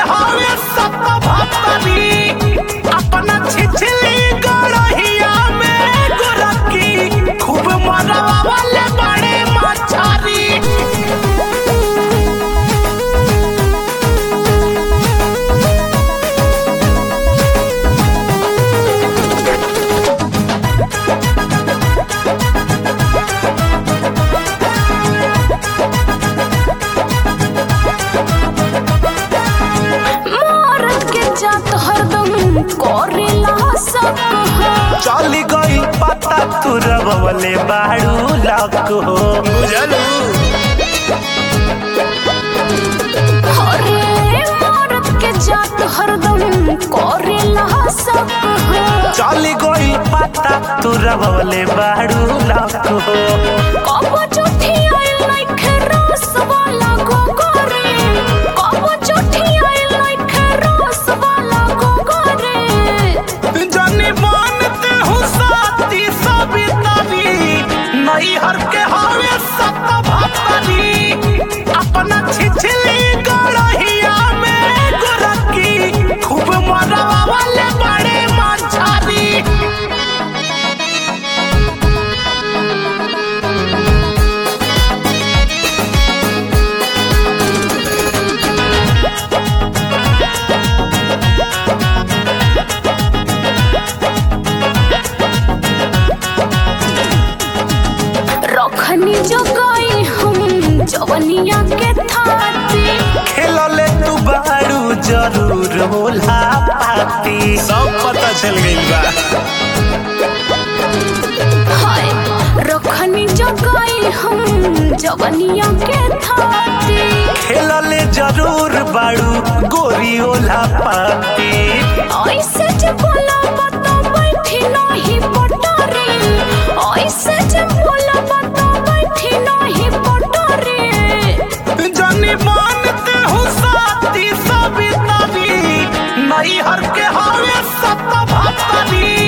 हवे सत भतरी अपना छिछली गड़हिया में गोरकी खूब मरवा वाले बड़े मछरी मारत के जात हरदम करेला सब चली गई पता तू रवले बाड़ू लक हो बुझलू अरे मारत के जात हरदम करेला सब चली गई पता तू रवले बाड़ू लक हो कब चुठी आइल नइखे रस वाला गोगरे कब चुठी आइल नइखे रस वाला गोगरे जनी मानते हूँ साथी सवितरी नहीं हर के हवे सत भतरी अपना छिछली गड़हिया में गोरकी खूब मरवा वाले बड़े मछरी रखनी जगाई हम जवनिया के थाती खेलले तू बाड़ू जरूर होला पाती सब पता चल गइल बा हाय रखनी जगाई हम जवनिया के थाती खेलले जरूर बाड़ू गोरी ओला पाती ऐसे जे बोला बता बैठी नहीं पटरे ऐसे जे बोला बता बैठी नहीं पटरे जानी मानते हूँ साथी सवितरी नहीं हर के हवे सत भतरी